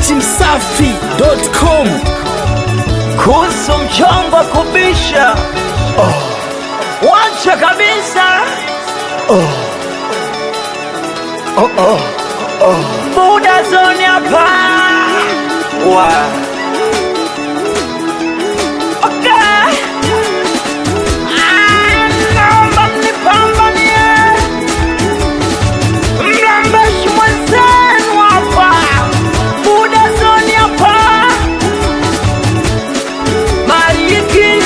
datimsafi.com kuhusu mchongo kubisha oh. wacha kabisa oh. Oh, oh, oh. buda zoni hapa wa okay. Ah, naomba mnipambanie mlambeshi mwenzenu hapa buda zoni hapa Mariki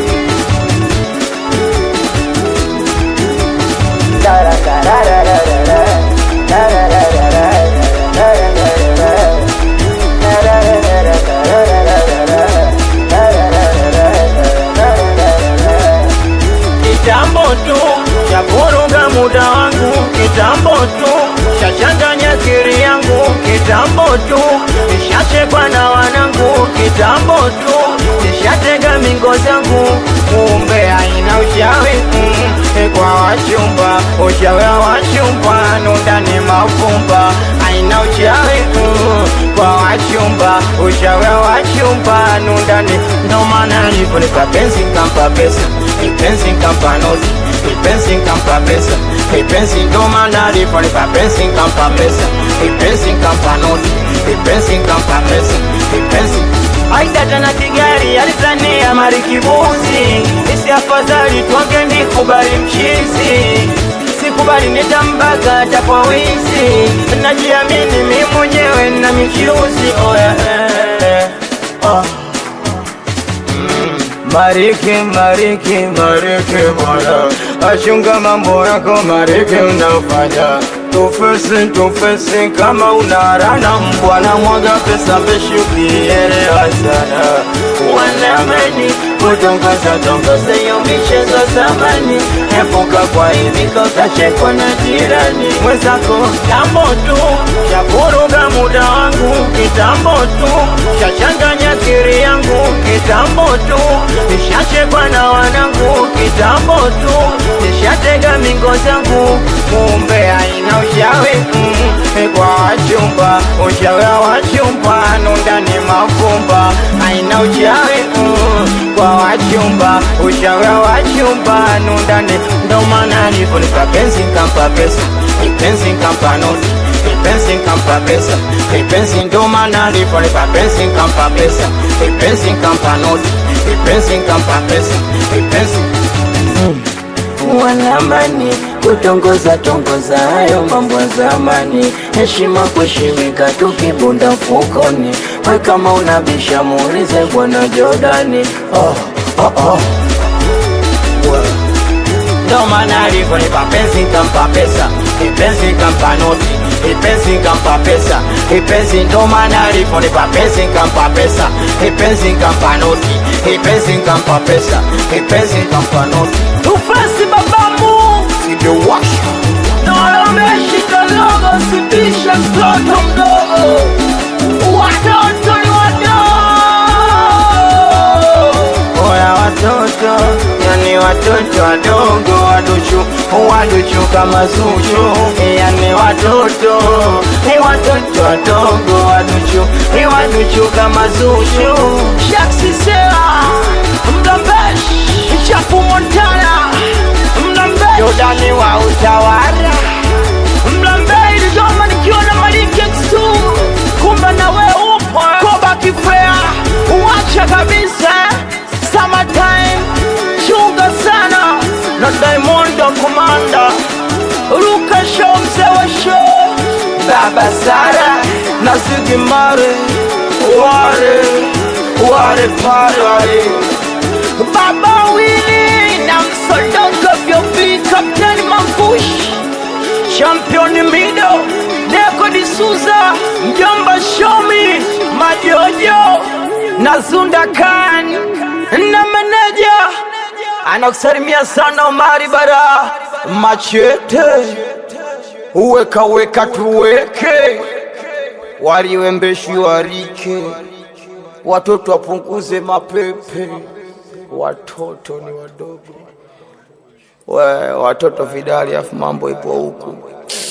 kitambo tu cha vuruga muda wangu, kitambo tu cha changanya akili yangu, kitambo tu nishachekwa na wanangu, kitambo tu nishatega mingo zangu, kumbe haina ushawi mm, kwa wachumba, ushawi wa wachumba nundani mafumba, haina ushawi mm, kwa wachumba, ushawi wa wachumba nundani, ndo maana niliponipa penzi kampa pesa, penzi kampa noti ipenzi kampa pesa ipenzi ndo maana aliponipa penzi kampa pesa ipenzi kampa noti ipenzi kampa pesa ipenzi aida tena kigari alizania marikibuzi isi afadhali tuange nikubali mchizi sikubali nitambaga hata kwa wizi najiamini mi mwenyewe na michuzi oh, yeah, yeah. Oh. Mariki, mariki, mariki bwana, achunga mambo yako mariki unafanya tufesi, tufesi kama unarana mbwana, mwaga pesa peshi ukielewa sana wanameni kutongoza tongoza hiyo michezo zamani, epuka kwa hivi utachekwa na jirani mwenzako. Kitambo tu cha vuruga muda wangu, kitambo tu cha changanya akili yangu, kitambo tu nishachekwa na wanangu, kitambo tu nishatega mingo zangu, kumbe haina ushawi mm, kwa wachumba, ushawi wa wachumba nundani mafumba, haina ushawi mm, kwa wachumba, ushawi wa wachumba nundani, ndo maana niliponipa penzi kampa pesa, penzi kampa noti ipenzi kampa pesa ipenzi ndo maana niliponipa penzi kampa pesa ipenzi kampa noti ipenzi kampa pesa ipenzi wanamani kutongoza tongoza hayo mambo ya zamani, heshima kushimika tukibunda mfukoni. We kama unabisha muulize bwana Jordani. Oh, oh, oh. Ndo maana alivyonipa penzi kampa pesa, ipenzi kampa noti, ipenzi kampa pesa, ipenzi ndo maana alivyonipa penzi kampa pesa, ipenzi kampa noti, ipenzi kampa pesa, ipenzi kampa noti. Tufasi babamu simewasha na ameshika logo, sitisha mtoto mdogo, watoto ni wadogo. Oya watoto, yani watoto wadogo, waduchu, waduchu kama Zuchu, yani watoto, ni watoto wadogo, waduchu, ni waduchu kama Zuchu. Shaksi Sera, Mlambesh, Chafu Montana, Mlambesh, Jordani wa utawala, Mlambesh, Dodoma nikiwa na Maliki Exu, kumbe na we upo Koba Kifea, uacha kabisa Summertime, chunga sana na Diamond Komanda, Ruka Show, mzee wa show, Baba Sara na Ziggy Marley, wale wale pale wale Baba Willy na msodoko vyopi Kapteni Mangush Champion Mido Deko D'Souza Mjomba Shomi Majojo na Zunda Khan na meneja anakusalimia sana Omari Bara Machete uweka weka tuweke waliwembeshi warike watoto wapunguze mapepe watoto ni wadogo we, watoto vidali afu mambo ipo huku